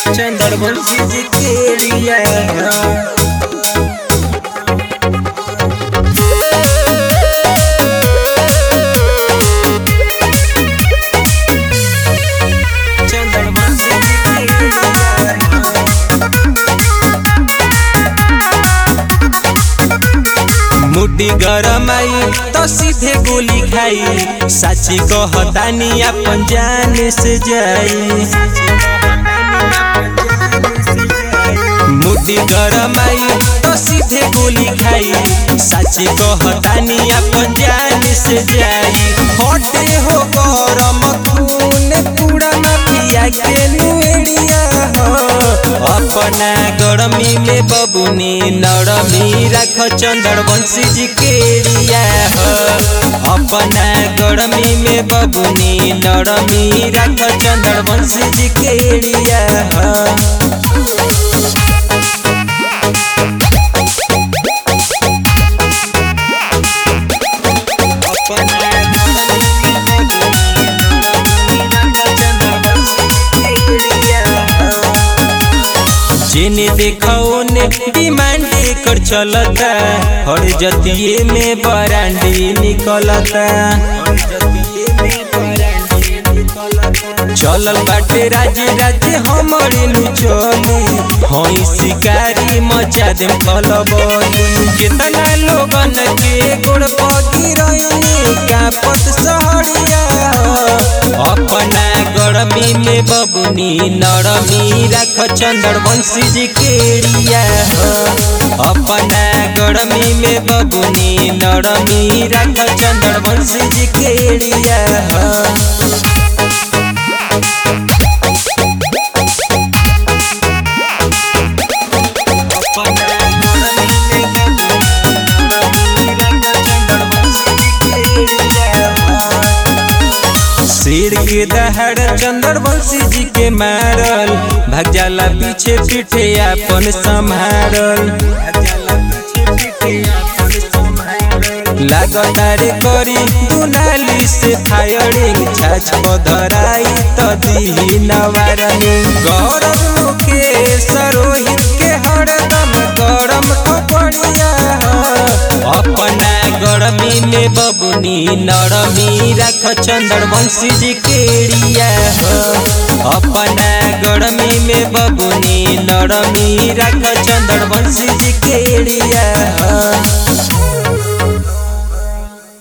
चंद्रवंशी जी केड़िया चंद्रवंशी जी मुट्ठी गरम आई तो सीधे गोली खाई साची कहतानी अपन जान से जाई मुट्ठी गरम आई तो सीधे गोली खाई साची कहतानी अपन जान से जाई हटे हो गरम खून पूरा माफिया के नुएड़िया हो अपना गरमी में बबुनी नरमी रख चंद्रवंशी जी केड़िया हो अपना गरमी में बबुनी नरमी रख चंद्रवंशी जी केड़िया हो जिने देखो ने डिमांड कर चलता हर जतिये में बरांडी निकलता चलल बाटे राज्य राज्य हमारे नु चली हई शिकारी मचा देम खलबली कितना लोगन के गोड़ पगी रही कापत सहरिया अपना गरमी में बबुनी नरमी रख चंद्रवंशी जी केड़िया हो अपना गरमी में बबुनी नरमी रख चंद्रवंशी जी केड़िया हो शेर के दहाड़ चंद्रवंशी जी के मारल भाग जाला पीछे पीछे अपन संभारल लागतारे करी दुनाली से फायरिंग छाछ पधराई त दी नवारनी गौरव के सरोहित के हरदम गरम कपड़िया अपना गरमी में बबुनी नरमी रख चंद्रवंशी जी केड़िया हो अपना गरमी में बबुनी नरमी रख चंद्रवंशी जी केड़िया हो